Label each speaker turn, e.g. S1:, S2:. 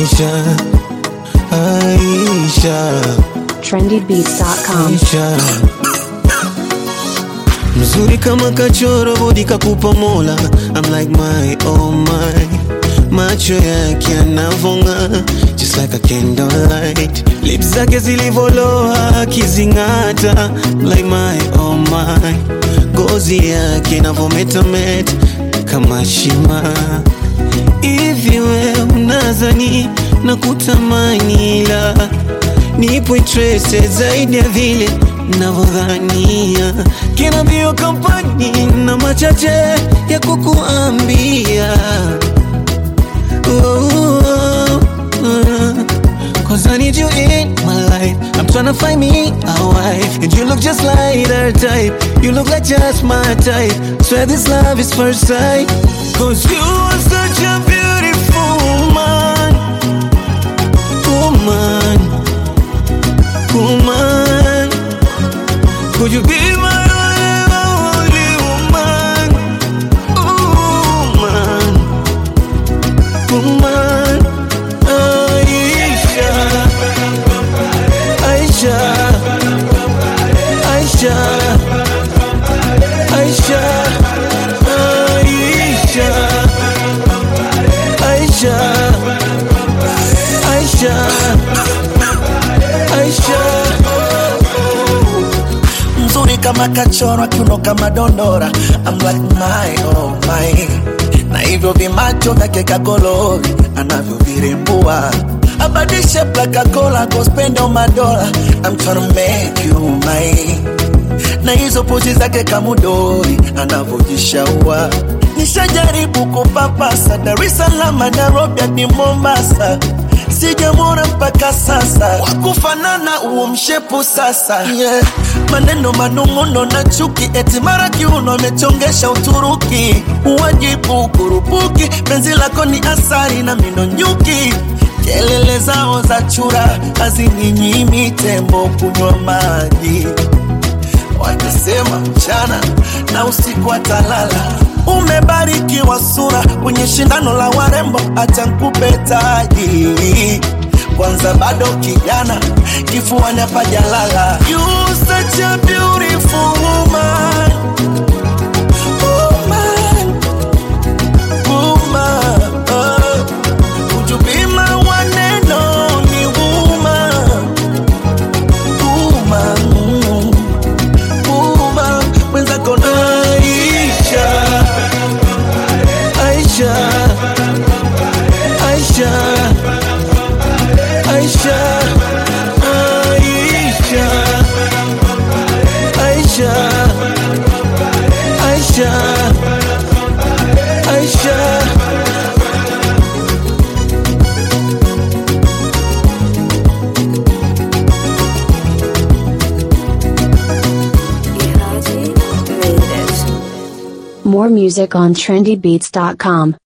S1: Aisha, Aisha,
S2: trendybeats.com.
S1: Aisha. Mzuri kama kachoro bodi kakupa mola I'm like my oh my Macho yake yanavonga Just like a candlelight Lips zake zilivoloa akizing'ata Like my oh my Gozi yake inavometameta kama shima Hivi we unazani na kutamani ila nipo interested zaidi ya vile navyodhania kina bio kampani na machache ya kukuambia oh, oh, oh. Cause I need you in my life I'm tryna find me a wife And you look just like her type You look like just my type Swear this love is first sight Cause you are such a beautiful woman Woman Woman Could you be my only woman Woman Woman Aisha Aisha Aisha Aisha Aisha Aisha Aisha Aisha
S3: mzuri kama kachorwa kiuno kama dondora I'm like my oh my na hivyo vimacho vyake kagolori anavyovirembua abadishe plakakola kospendo madola I'm tryna make you mine na hizo pozi zake kamudori anavyojishaua nishajaribu kupapasa Dar es Salaam Nairobi hadi Mombasa sijamwona mpaka sasa wakufanana uo mshepu sasa yeah. maneno manung'uno na chuki eti mara kiuno amechongesha Uturuki uwajibu kurupuki penzi lako ni asari na mino nyuki kelele zao za chura hazininyimi tembo kunywa maji wakisema mchana na usiku atalala. Umebarikiwa sura kwenye shindano la warembo, acha nkupe taji kwanza, bado kijana, kifuani hapajalala. You such a beautiful woman. Woman, woman, oh. Would you be my one and only woman? Woman, mm uma mwenzako na
S1: Aisha Aisha Aisha Aisha Aisha Aisha Aisha Aisha
S2: More music on trendybeats.com.